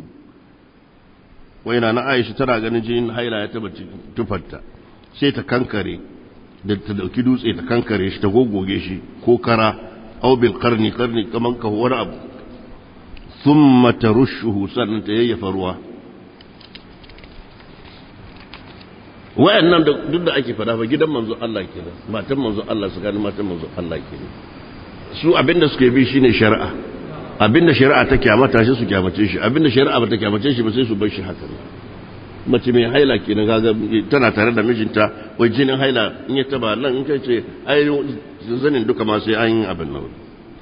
وين أنا عائشة ترى غنجين هايلا يتبت تفتا سيتا كنكري da ta dauki dutse ta kankare shi ta gogoge shi ko kara au bil qarni qarni kaman ka wani abu thumma tarushuhu sannan ta yayyafa ruwa wayannan duk da ake fada fa gidan manzo Allah kenan matan manzo Allah su gani matan manzo Allah kenan su abinda suke bi shine shari'a abinda shari'a ta kyamata shi su kyamace shi abinda shari'a ba ta kyamace shi ba sai su bar shi haka mace mai haila kenan kaga tana tare da mijinta wai jinin haila in ya taba nan in kai ce ai zanin duka ma sai an yi abin nan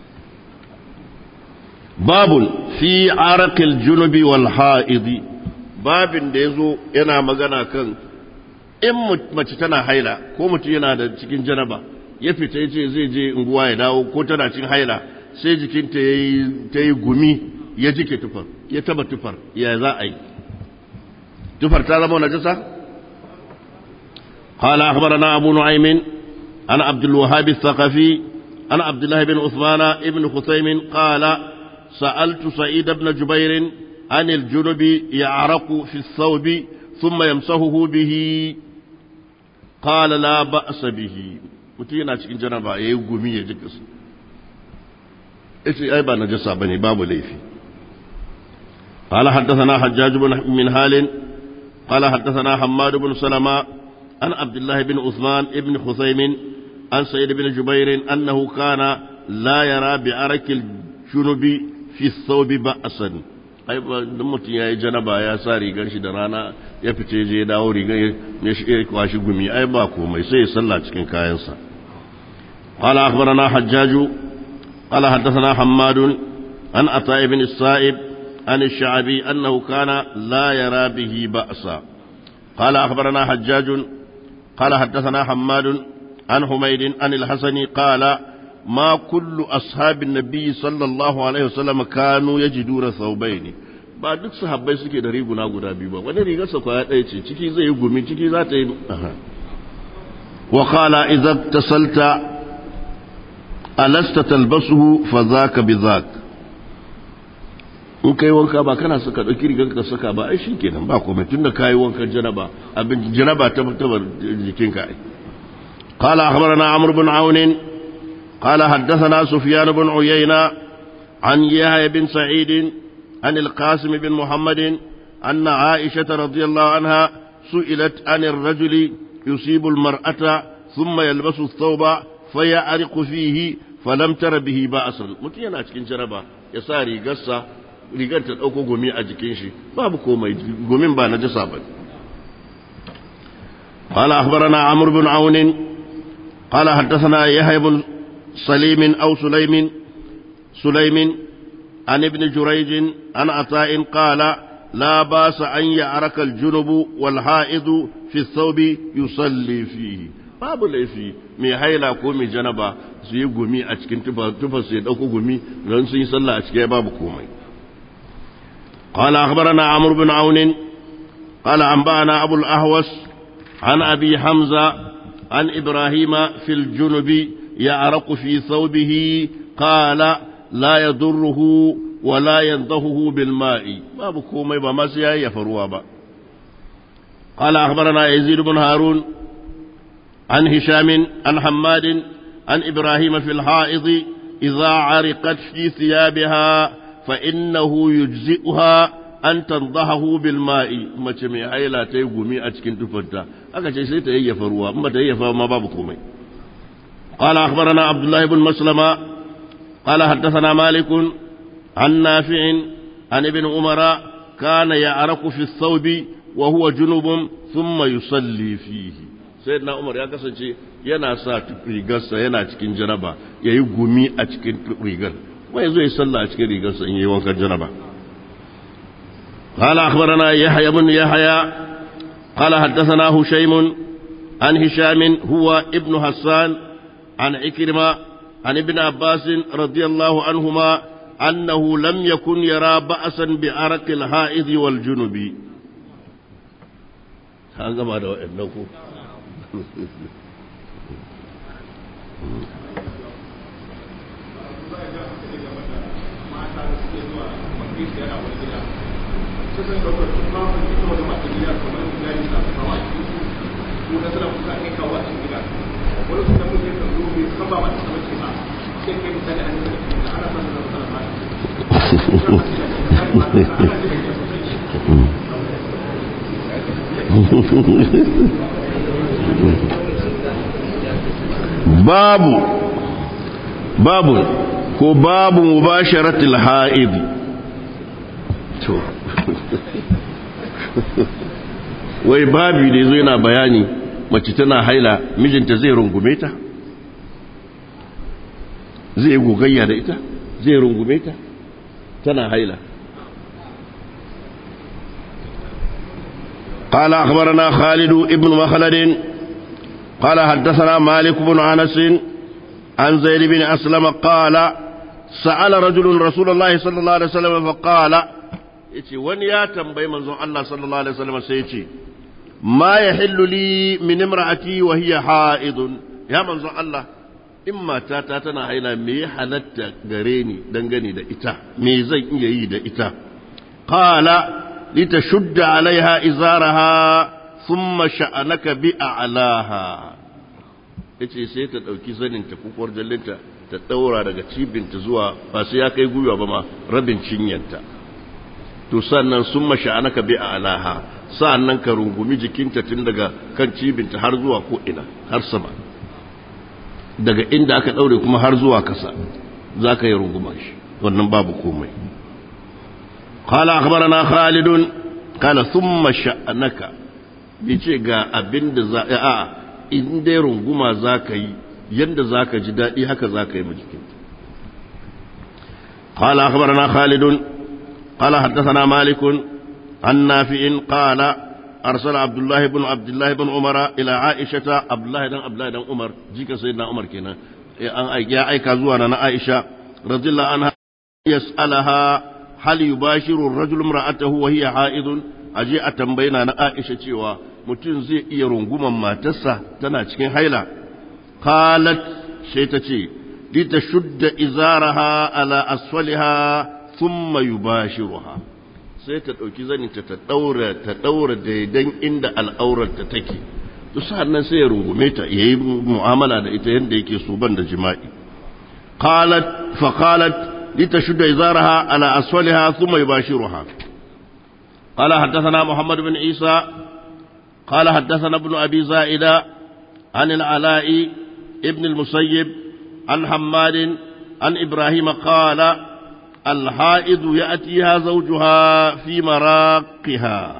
babun fi araqil junubi wal haidi babin da yazo yana magana kan in mace tana haila ko mutum yana da cikin janaba ya fita ya ce zai je unguwa ya dawo ko tana cikin haila sai jikinta ta yi gumi ya jike tufar ya taba tufar ya za a yi tufar ta zama najasa قال أخبرنا أبو نعيم عن عبد الوهاب الثقفي عن عبد الله بن عثمان بن خثيم قال سألت سعيد بن جبير عن الجنب يعرق في الثوب ثم يمسحه به قال لا بأس به mutum yana cikin janaba ya yi gumi ya jika su ita ai ba najasa bane babu laifi قال حدثنا حجاج بن من هال قال حدثنا حماد بن سلمة عن عبد الله بن عثمان بن خثيم عن سيد بن جبير أنه كان لا يرى بعرك الجنب في الثوب بأسا ai dan mutum ya yi janaba ya sa rigar shi da rana ya fice je dawo rigar ya kwashi gumi ai ba komai sai ya salla cikin kayansa قال أخبرنا حجاج قال حدثنا حماد عن عطاء بن السائب عن الشعبي أنه كان لا يرى به بأسا قال أخبرنا حجاج قال حدثنا حماد عن حميد عن الحسن قال ما كل أصحاب النبي صلى الله عليه وسلم كانوا يجدون ثوبين ba duk sahabbai suke da riguna guda biyu ba wani rigarsa kwaya ɗaya ce ciki zai yi gumi ciki za ta yi wa qala idza tasalta alasta talbasuhu fa zaka bi zak in kai wanka ba kana saka dauki rigar ka saka ba ai shikenan ba komai tunda kai wankan janaba abin janaba ta tabar jikinka ai قال أخبرنا عمرو بن عون قال حدثنا سفيان بن عيينة عن يحيى بن سعيد عن القاسم بن محمد أن عائشة رضي الله عنها سئلت عن الرجل يصيب المرأة ثم يلبس الثوب فيعرق فيه فلم تر به بأسا mutum yana cikin jaraba ya sa rigarsa rigar ta ɗauko gumi a jikin shi babu komai gumin ba na jasa ba قال أخبرنا عمرو بن عون قال حدثنا يحيى بن سليم أو سليم سليم عن ابن جريج عن عطاء قال لا باس أن يعرك الجنب والحائض في الثوب يصلي فيه babu laifi mai haila ko mai janaba su yi gumi a cikin tufa su ya ɗauko gumi don sun yi sallah a cikin babu komai قال أخبرنا عمرو بن عون قال أنبأنا أبو الأهوس عن أبي حمزة عن إبراهيم في الجنب يعرق في ثوبه قال لا يضره ولا ينضهه بالماء ما بكومي بما سيا يفروا با قال أخبرنا يزيد بن هارون عن هشام عن حماد عن إبراهيم في الحائض إذا عرقت في ثيابها فإنه يجزئها أن تنضحه بالماء ما تمي حيلا تيغمي أتكن تفتا أكا شيء سيتهيف روا ما تهيف ما بابكم قال أخبرنا عبد الله بن مسلمة قال حدثنا مالك عن نافع عن ابن عمر كان يعرق في الثوب وهو جنوب ثم يصلي فيه سيدنا عمر ya kasance yana sa rigarsa yana cikin janaba ya yi gumi a cikin rigar kuma ya zo ya sallah a cikin rigarsa in yi wankan janaba قال أخبرنا يحيى بن يحيى قال حدثنا هشيم عن هشام هو ابن حسان عن عكرمة عن ابن عباس رضي الله عنهما أنه لم يكن يرى بأسا بعرق الحائض والجنب هذا ما دعوا إنه babu babu ko babu mubasharatul ha'id to wai babu da yazo yana bayani mace tana haila mijinta zai rungume ta zai gogayya da ita zai rungume ta tana haila قال أخبرنا خالد ابن مخلد قال حدثنا مالك بن أنس عن زيد بن أسلم قال سأل رجل رسول الله صلى الله عليه وسلم فقال يتي ون يا تنبي منزون الله صلى الله عليه وسلم سيتي ما يحل لي من امرأتي وهي حائض يا منزون الله إما تاتا تنا حيلا مي حلت غريني دنغني دا إتا مي زي إيه دا إتا قال لتشد عليها إزارها ثم شأنك بأعلاها yace sai ta ɗauki zaninta kukuwar jallinta ta ɗaura daga cibinta zuwa ba sai ya kai gwiwa ba ma rabin cinyanta to sannan sun masha'anaka bi a alaha sa'annan ka rungumi jikinta tun daga kan cibinta har zuwa ko ina har sama daga inda aka ɗaure kuma har zuwa kasa za ka yi runguma shi wannan babu komai قال أخبرنا خالد قال ثم شأنك yace ga abin da za a in dai runguma za ka yi yadda za ka ji daɗi haka za ka yi majikinta قال أخبرنا خالد قال حدثنا مالك عن نافع قال أرسل عبد الله بن عبد الله بن عمر إلى عائشة عبد الله بن عبد الله بن عمر جيك سيدنا عمر كنا يا أيكا زوانا عائشة رضي الله عنها يسألها hal yubashiru ar-rajulu imra'atahu wa hiya ha'idun aje a tambayina na Aisha cewa mutum zai iya runguman matarsa tana cikin haila qalat sai ta ce li tashudda izaraha ala asfaliha thumma yubashiruha sai ta dauki zaninta ta daura ta daura daidan inda al'aurarta take to sannan sai ya rungume ta yayi mu'amala da ita yanda yake so ban da jima'i qalat fa qalat لتشد إزارها على أسفلها ثم يباشرها قال حدثنا محمد بن عيسى قال حدثنا ابن أبي زائدة عن العلاء ابن المسيب عن حماد عن إبراهيم قال الحائض يأتيها زوجها في مراقها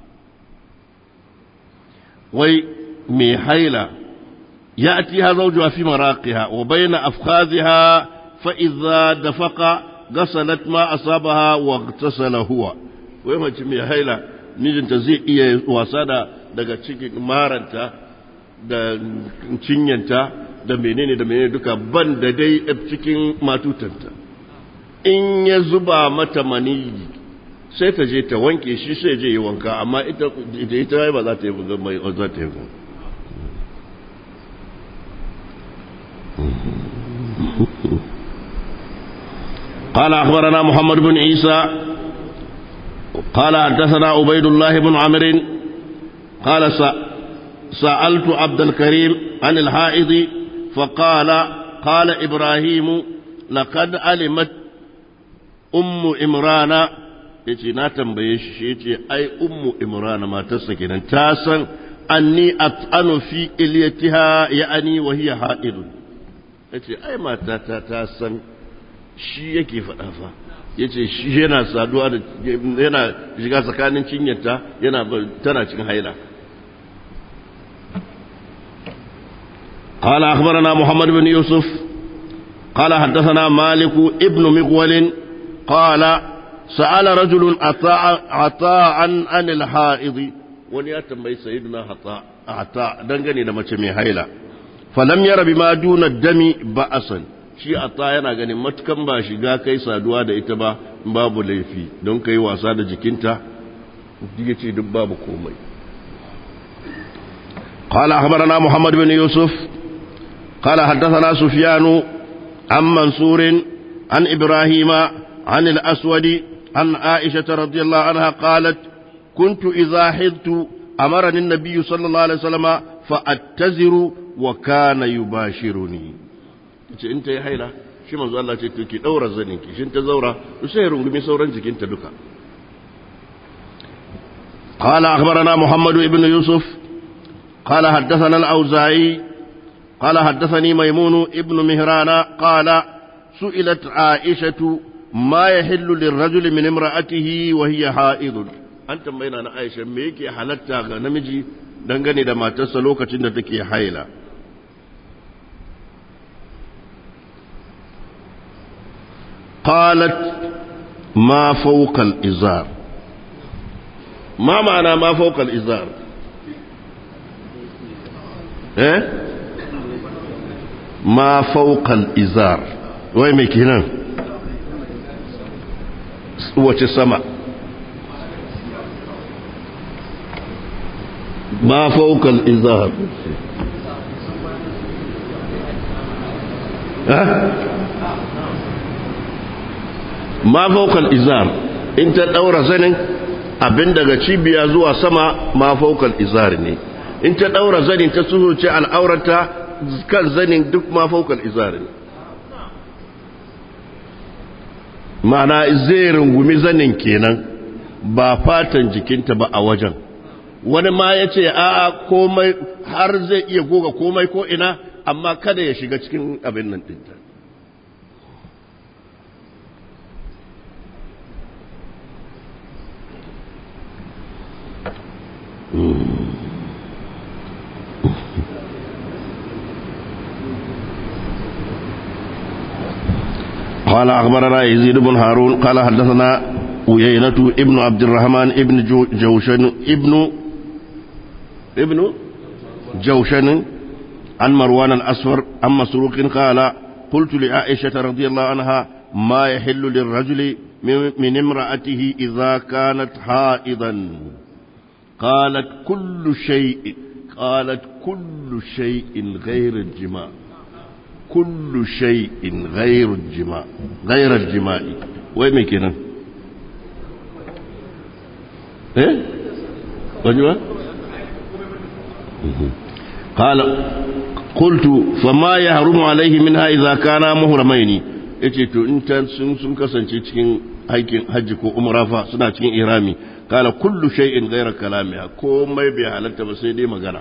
وي ميحيلة يأتيها زوجها في مراقها وبين أفخاذها فإذا دفق غسلت ما أصابها واغتسل هو wai mace mai haila mijinta zai iya wasa da daga cikin maranta da cinyanta da menene da menene duka ban da dai cikin matutanta in ya zuba mata maniyi sai ta je ta wanke shi sai je yi wanka amma ita ita ba za ta yi mai za ta yi قال أخبرنا محمد بن عيسى قال حدثنا عبيد الله بن عمرو قال سألت عبد الكريم عن الحائض فقال قال إبراهيم لقد علمت أم إمران yace na tambaye shi shi yace ai ummu imran matarsa kenan ta san anni at'anu fi ilyatiha ya'ani wa hiya ha'idun yace ai matata ta san shi yake faɗa fa ya ce shi yana saduwa da yana shiga tsakanin cinyarta yana tana cikin haila قال أخبرنا محمد بن يوسف قال حدثنا مالك ابن مغول قال سأل رجل عطاء عطاء عن عن الحائض وني أتمي سيدنا عطاء عطاء دنغني لما تمي هيلا فلم ير بما دون الدم بأسا shi atta yana ganin matukan ba shiga kai saduwa da ita ba babu laifi don kai wasa da jikinta ya ce duk babu komai قال أخبرنا محمد بن يوسف قال حدثنا سفيان عن منصور عن إبراهيم عن الأسود عن عائشة رضي الله عنها قالت كنت إذا حضت أمرني النبي صلى الله عليه وسلم فأتزر وكان يباشرني ce in ta yi haila shi manzo Allah ce to ki daura zanin ki shin ta zaura to sai rungumi sauran jikinta duka قال أخبرنا محمد بن يوسف قال حدثنا الأوزاعي قال حدثني ميمون ابن مهران قال سئلت عائشة ما يحل للرجل من امرأته وهي حائض أنت بين أنا عائشة ميكي حلتا نمجي dangane da matarsa lokacin da take haila qalat ma fawqa al-izar ma ma'ana ma fawqa al-izar eh ma fawqa al-izar wai me kenan wace sama ما فوق الإزار ها ما فوق الإزار انت دورة زنين abin daga cibiya zuwa sama ma faukal izar ne in ta daura zanin ta suhurce al'aurata kan zanin duk ma faukal izar ne ma'ana zai rungumi zanin kenan ba fatan jikinta ba a wajen wani ma ya ce a komai har zai iya goga komai ko ina amma kada ya shiga cikin abin nan ɗinta قال أخبرنا يزيد بن هارون قال حدثنا ويينة ابن عبد الرحمن ابن جو جوشن ابن ابن جوشن عن مروان الأسفر عن مسروق قال قلت لعائشة رضي الله عنها ما يحل للرجل من امرأته إذا كانت حائضا قالت كل شيء قالت كل شيء غير الجماع كل شيء غير الجماع غير الجماع وين كده ايه وجبه قال قلت فما يحرم عليه منها إذا كان مهرمين yace to in ta sun sun kasance cikin aikin hajji ko umra fa suna cikin irami kala kullu shay'in ghayra kalamiha komai bai halatta ba sai dai magana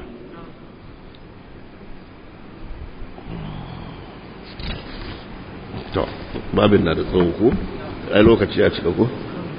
to babin na da tsawo ko ai lokaci ya cika ko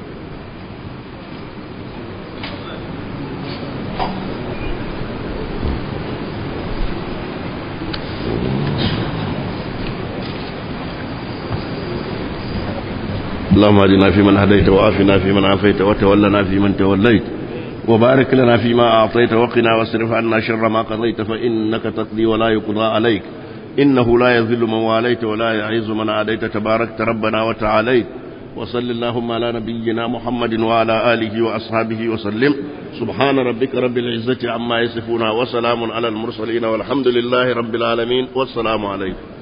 اللهم اهدنا فيمن هديت وعافنا فيمن عافيت وتولنا فيمن توليت وبارك لنا فيما أعطيت وقنا واصرف عنا شر ما قضيت فإنك تقضي ولا يقضى عليك إنه لا يذل من واليت ولا يعز من عاديت تباركت ربنا وتعاليت وصل اللهم على نبينا محمد وعلى آله وأصحابه وسلم سبحان ربك رب العزة عما يصفون وسلام على المرسلين والحمد لله رب العالمين والسلام عليكم